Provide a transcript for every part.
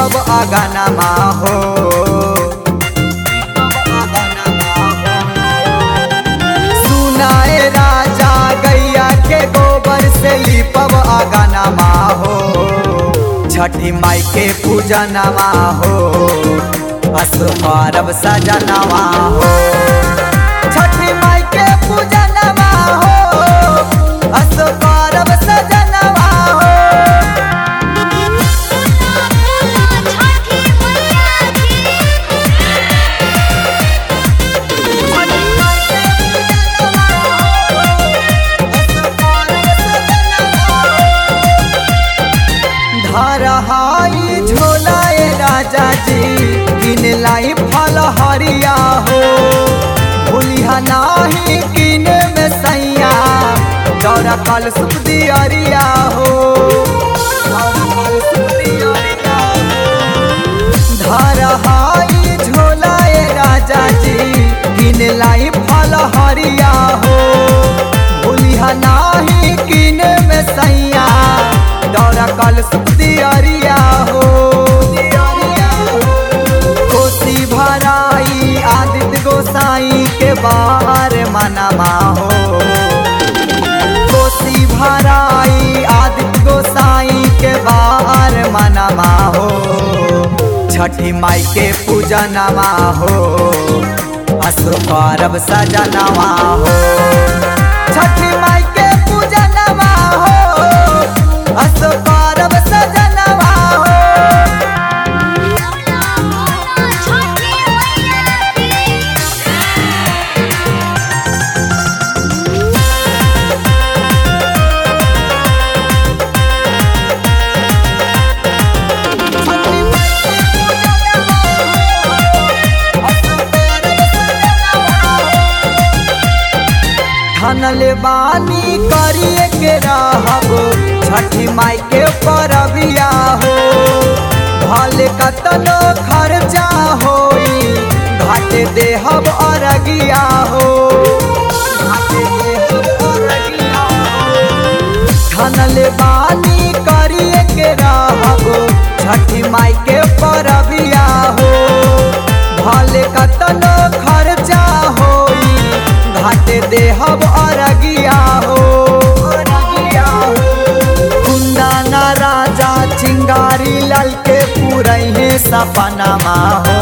लिपब अगनमा हो सुनाए राजा गैया के गोबर से लिपब अगनमा हो छठी माई के पूजनमा हो असु परब सजनवा हो छठी माई के पूजनमा हो असु परब सजनवा हो छठी मैया की धरहाई झोलाए राजा जी किन लाई फल हरिया हो भूलिया नाही किन में सैया दौरा कल सुख दियरिया हो दौरा कल सुख दियरिया हो। धरहाई झोलाए राजा जी किन लाई फल हरिया हो भूलिया नाही किन में सैया दौरा कल सुख दियरिया हो कोसी भराई आदित्य गोसाई के बार मनमा हो कोसी भराई आदित्य गोसाई के बार मनमा हो छठी माई के पूजनमा हो असुर परब सजनवा हो छठी माई के पूजनमा हो असुर परब सजनवा हो छठी मैया की धनले बानी करिए के रहब छठी माई के परबिया हो भले कतनो खर्चा होई घाटे देहब अरगिया हो घाटे देहब अरगिया हो। धनले बानी करिए के रहब छठी माई के परबिया हो भले कतनो खर्चा होई घाटे देहब अरगिया हो कुंदाना राजा चिंगारी लाल के पूरहे सपनमा हो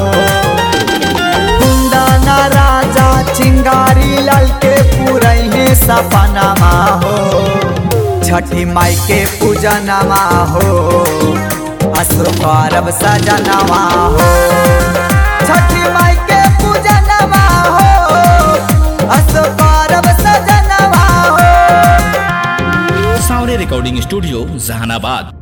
कुंदाना राजा चिंगारी लाल के पूरहे सपनमा हो छठी माई के पूजनमा हो असुर परब सजनवा हो छठी माई के पूजनमा हो असुर परब सजनवा हो साउरे रिकॉर्डिंग स्टूडियो जहानाबाद